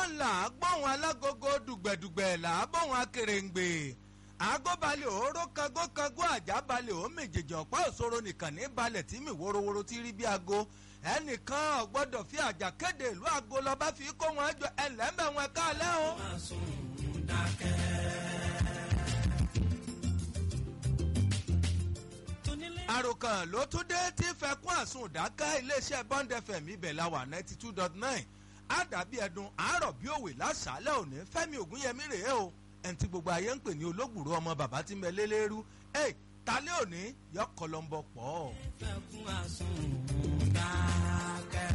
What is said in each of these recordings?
là á gbóhùn alágogo dùgbẹ̀dùgbẹ̀ là á gbóhùn akèrèǹgbè àgọ́balẹ̀ òóró kangókangó àjábalẹ̀ ó méjèèjì ọ̀pá òṣòro nìkan ní balẹ̀ tí mi worowóró ti rí bí aago ẹnìkan ọ̀gbọ́dọ̀ fi àjà kéde ìlú aago lọ́ba fi kó wọn jọ ẹlẹ́mẹ̀ wọn káàlẹ́ o. àròkàn ló tún dé tí fẹkún àsùn dáká iléeṣẹ́ bond fm ibẹ̀ la wà ninety two dot nine àdàbí ẹdun àárọ̀ bí òwe lásàálẹ̀ òní fẹ́mi ògúnyẹmí rèé o ẹni tí gbogbo ayé ń pè ní olóògbòrò ọmọ bàbá tí ń bẹ lélẹ́rú ẹ̀ talẹ́ òní yọ kọlọ́mbọ pọ̀. fẹkún àsùn dákẹ́.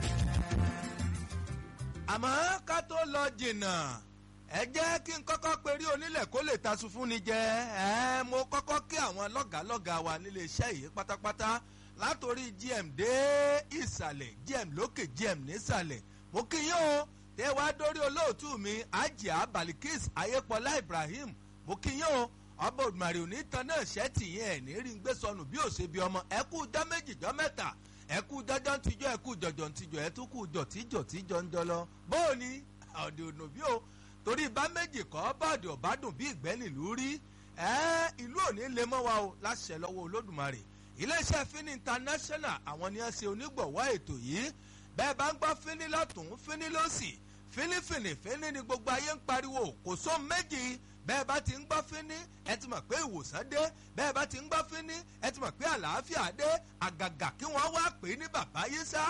àmọ́ ká tó lọ jìnnà ẹ jẹ́ kí n kọ́kọ́ perí onílẹ̀ kó lè tasun fún ni jẹ ẹ mo kọ́kọ́ kí àwọn lọ́gàálọ́gàá wa nílé iṣẹ́ yìí pátápátá látòrí gm dé ìsàlẹ̀ gm lókè gm nísàlẹ̀ mo kí yín o tẹ wá dórí olóòtú mi ajia balikis ayépọlá ibrahim mo kí yín o ọba òdùmarè òní tan náà ṣẹ́ẹ̀tì yẹn ẹ̀ ní rí ń gbé sọnù bí òṣè bí ọmọ ẹ kú jọ méjì jọ mẹ́ta ẹ kú jọjọ́ ń tijọ́ ẹ kú jọjọ́ ń tijọ́ ẹ tún kú jọ̀tíjọ̀ tíjọ́ ń jọlọ bóòní ọ̀dẹ̀ ònà bí o torí bá méjì kọ́ bọ́ọ̀dì ọ̀bádùn bí ìgbẹ́ nílùú rí ẹ ìlú òní lè mọ́ wa o láṣẹ lọ́wọ́ olódùmarè iléeṣẹ́ fini international àwọn ni wọ́n ṣe onígbọ̀wọ́ ètò yìí bẹ́ẹ̀ bá ń gbọ́ fini lọ́tún fini lọ́sì fínífìní fíní ni gbogbo ayé ń pariwo kò sóhun méjì bẹ́ẹ̀ bá ti ń gbọ́ fíní ẹ ti mọ̀ pé ìwòsàn dé bẹ́ẹ̀ bá ti ń gbọ́ fíní ẹ ti mọ̀ pé àlàáfíà dé àgàgà kí wọ́n wá pè é ní bàbá yìí sá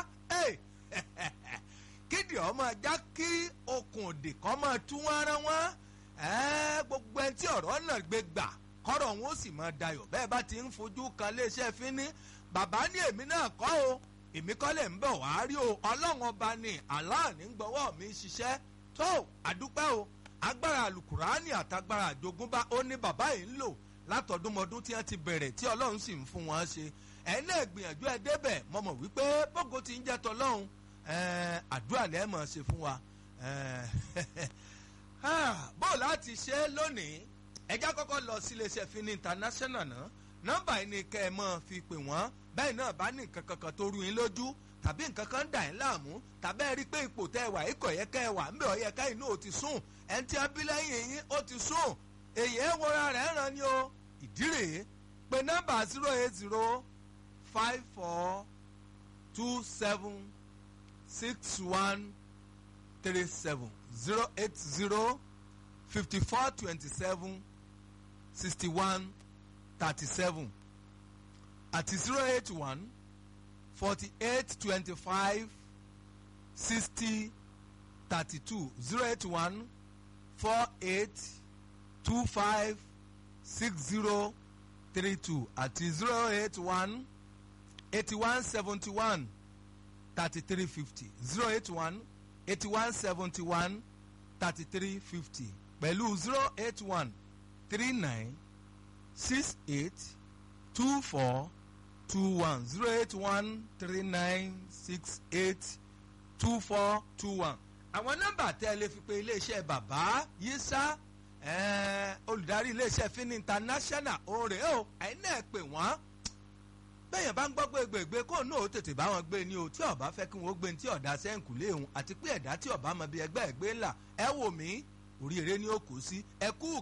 kídìí ọmọ ajá kí okùn òdì kọ́ máa tú wọn ara wọn gbogbo ẹni tí ọ̀rọ̀ náà gbé gbà kọ́rọ̀ wọn ó sì máa dayọ̀ bẹ́ẹ̀ bá ti ń fojú kan léṣẹ́ fíní bàbá ní èmi náà kọ́ o èmi kọ́ lè ń bọ̀ wá rí o ọlọ́run ọba ni aláàní gbọ́wọ́ mi ṣiṣẹ́ tó àdúpẹ́ o agbára alukurani àtagbára àjogúnbá ó ní bàbá yìí ń lò látọdúnmọdún tí wọ́n ti bẹ̀rẹ̀ tí ọlọ́run sì ń fún wọn ṣe ẹ̀yin náà gbìyànjú ẹ débẹ̀ mo mọ̀ wípé bógo ti ń jẹ́ tọlọ́run àdúrà lẹ́ẹ̀ mọ̀ ṣe fún wa bó láti ṣe lónìí ẹjá kọ́kọ́ lọ sí iléeṣẹ́ fini international náà nọ́mbà yìí ni kẹ́ ẹ mọ́ fi pè wọ́n bẹ́ẹ̀ náà bá ní nǹkan kankan tó rú yín lójú tàbí nǹkan kan dà yín láàmú tàbí ẹ rí i pé ipò tẹ́ ẹ wà ikọ̀ yẹ kẹ́ ẹ wà ń bẹ̀ ọ yẹ ká inú ò ti sùn ẹni tí a bí lẹ́yìn yín ó ti sùn èyí ẹ wọra rẹ̀ ràn ni o ìdí rèé pé nọ́mbà zero eight zero five four two seven six one three seven zero eight zero fifty four twenty seven sixty one thirty seven àti zero eight one forty eight twenty five sixty thirty two zero eight one four eight two five six zero three two àti zero eight one eighty one seventy one thirty three fifty zero eight one eighty one seventy one thirty three fifty pẹ̀lú zero eight one three nine six eight two four two one zero eight one three nine six eight two four two one. àwọn nọ́mbà tẹ́ ẹ lè fi pe iléeṣẹ́ bàbá yísà olùdarí iléeṣẹ́ fini international òòrè o ẹ̀yin náà pè wọ́n bẹ́ẹ̀yàn bá ń gbọ́ gbégbègbè kó náà ó tètè bá wọn gbé ni o tí ọba fẹ́ kí wọ́n gbé ní tí ọ̀dà sẹ́ǹkù léhùn àti pé ẹ̀dá tí ọba mọ bí ẹgbẹ́ ẹ̀gbẹ́ ńlá ẹ wò mí orí eré ni ó kù sí ẹ kú